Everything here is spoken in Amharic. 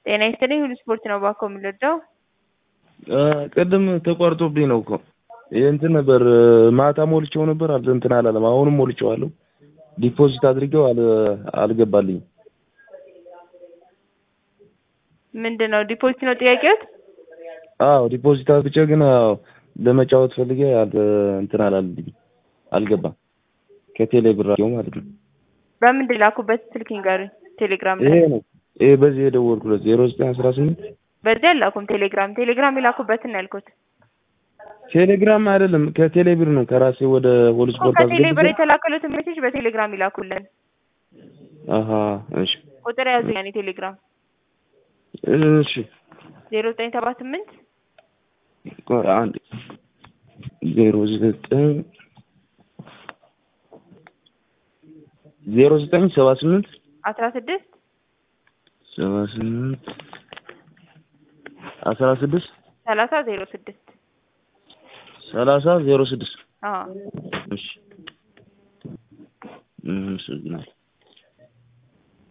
ጤና ይስጥልኝ ሁሉ ስፖርት ነው እባክዎ የምንረዳው? ቅድም ተቋርጦብኝ ነው እኮ ይህ እንትን ነበር ማታ ሞልቼው ነበር አል እንትን አላለም። አሁንም ሞልቼዋለሁ ዲፖዚት አድርጌው አል አልገባልኝም። ምንድን ነው ዲፖዚት ነው ጥያቄዎት? አዎ ዲፖዚት አድርጌ ግን አዎ ለመጫወት ፈልጌ አል እንትን አላለልኝም አልገባም። ከቴሌ ብር ማለት ነው። በምንድን ላኩበት ስልክ ይንገሩኝ። ቴሌግራም ይሄ ላይ ነው ይሄ በዚህ የደወልኩለት ዜሮ ዘጠኝ አስራ ስምንት በዚህ አላኩም። ቴሌግራም ቴሌግራም የላኩበትን ነው ያልኩት ቴሌግራም አይደለም ከቴሌ ብር ነው ከራሴ ወደ ሆል እኮ ስፖርት ከቴሌ ብር አስገብቼ የተላከሉትን ሜሴጅ በቴሌግራም ይላኩልን። አሀ እሺ ቁጥር ያዙ ያኔ ቴሌግራም እሺ ዜሮ ዘጠኝ ሰባ ስምንት ቆይ አንድ ዜሮ ዘጠኝ ዜሮ ዘጠኝ ሰባ ስምንት አስራ ስድስት ሰባ ስምንት አስራ ስድስት ሰላሳ ዜሮ ስድስት ሰላሳ ዜሮ ስድስት አዎ እሺ አመሰግናለሁ